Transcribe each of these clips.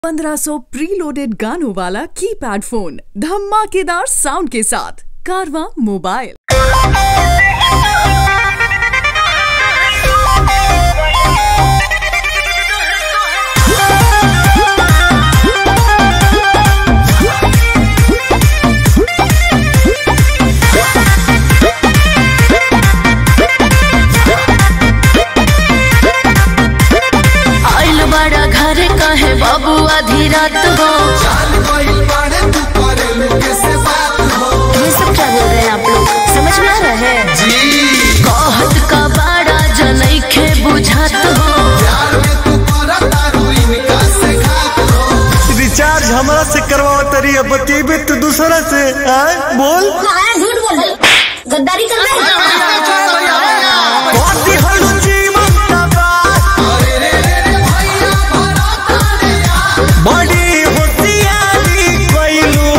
1500 preloaded गानों वाला keypad phone धमाकेदार साउंड के साथ कारवा मोबाइल आइल बड़ा घर कहे बाबू आधी रात हो ये सब क्या बोल रहे हैं आप लोग समझ में आ रहा है कहत का बड़ा जनैखे बुझात हो रिचार्ज हमरा से करवाओ तरी अब बतेबे तो दूसरा से आय बोल झूठ बोल गद्दारी कर रहे कथी हलू जीवन का बात बड़ी होशियारी कइलू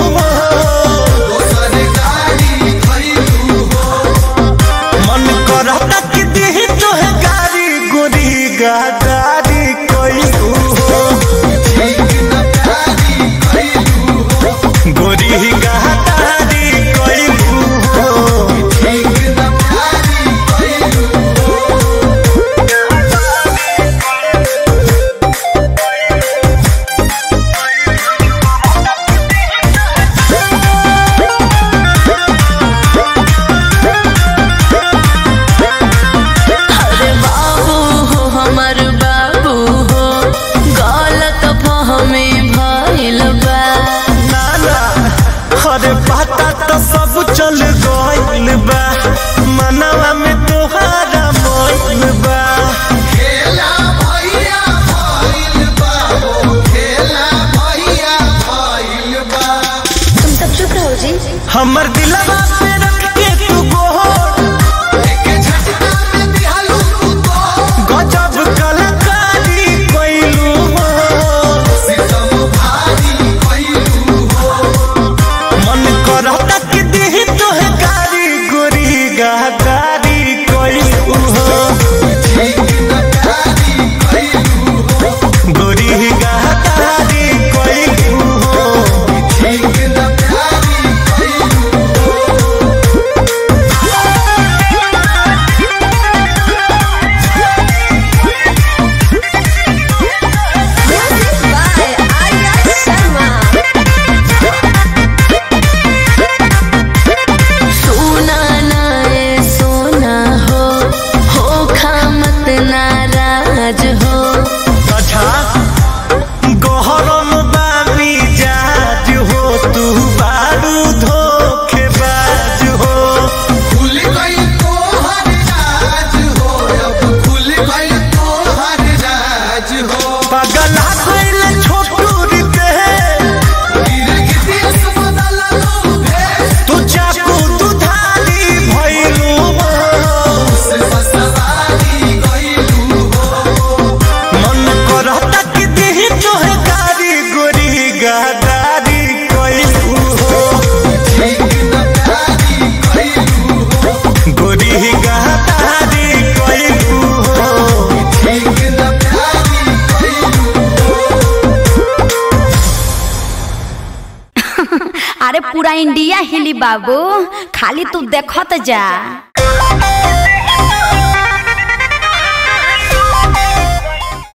मन करता कि दिही तोहे गारी गोरी गादारी कइलू गोरी गादारी कइलू अरे बाबू हो हमर बाबू हो गलत फहमी भइल बा नाना अरे पता तो सब चल गइल बा मनवा में तोहारा मोइल बा तुम सब चुप रहो जी हमर दिलवा पे रख के तू गोर गजब कलाकारी कइलू हो मन करता कि दिही तोहे गारी गोरी गादारी कइलू हो गोरी गादारी कइलू हो सोना ना ए सोना हो हो खामत नाराज हो अच्छा गहरम बाबी जाज हो तू बारू धोखेबाज हो पगला गइल छोटू रिते तू चाकू दुधारी भइलू मन करता कि दिही तोहे गारी गोरी गादारी कइलू हो गोरी गादारी कइलू हो अरे पूरा इंडिया हिली बाबू खाली तू देखत जा